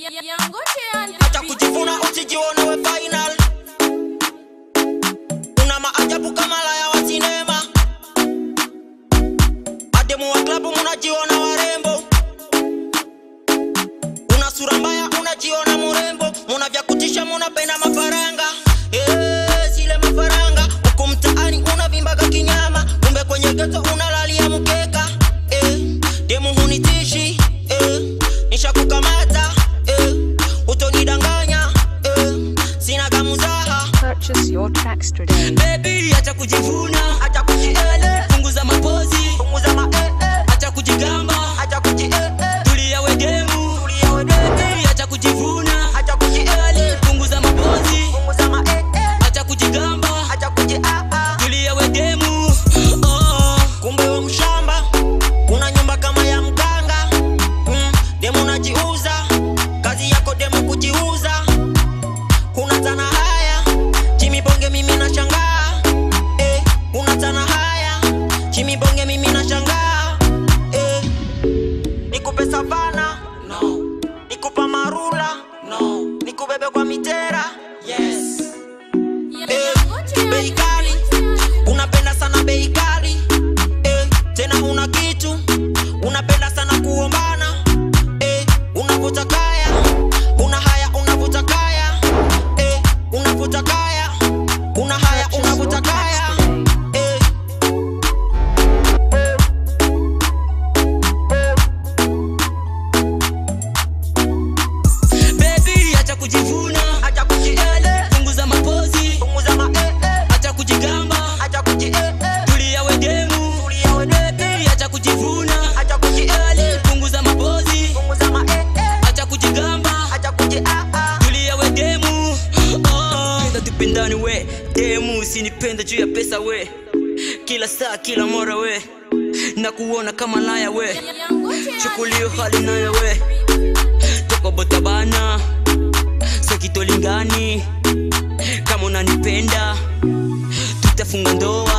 Acha kujivuna usijione we final. Una maajabu kama laya wa sinema. Ademu wa klabu munajiona warembo. Una sura mbaya unajiona murembo. Muna vya kutisha munapenda mafaranga. Eh, sile mafaranga. Huku mtaani unavimbaga kinyama. Kumbe kwenye geto unalalia mkeka. Eh, demu hunitishi. Eh, nishakukamata. Eh, utonidanganya. Eh, sina gamuzaha. Purchase your tracks today. Baby, acha kujivuna, Acha kujiele. punguza mapozi, Punguza ma eh eh. acha kujigamba, Acha kuji eh eh. tulia we demu. Tulia we dede. Baby, acha kujivuna, Acha kujiele. punguza mapozi, Punguza ma eh eh. acha kujigamba, Acha kuji ah ah. tulia we demu. Oh, Kumbe we mshamba, una nyumba kama ya mganga. Mm, demu unajiuza, kazi yako demu kujiuza. Huna tana haya, Jimmy Bonge mimi nashangaa. Eh, huna tana haya, Jimmy Bonge mimi nashangaa. Eh, nikupe savana, no. Nikupa marula, no. Nikubebe kwa mitera, yes. Eh, bei kali, unapenda sana bei kali eh, tena una kitu unapenda sana kuombana eh, unavuta kaya una haya unavuta kaya eh, unavuta kaya una haya Purchase your unavuta kaya tracks today. eh. baby, acha kujivuna, Acha kujiele, punguza mapozi, punguza ma eh, eh. acha kujigamba, Acha kuji eh, eh. tulia we demu. Tulia we dede. Baby, acha kujivuna, Acha kujiele, punguza mapozi, punguza ma eh, eh. acha kujigamba, Acha kuji ah ah. tulia we demu. Oh, penda tupendani we demu, usinipende juu ya pesa we, kila saa kila mara we, na kuona kama laya we, chukulio hali nayo we, toko botabana, sokitolingani, kama unanipenda tutafunga ndoa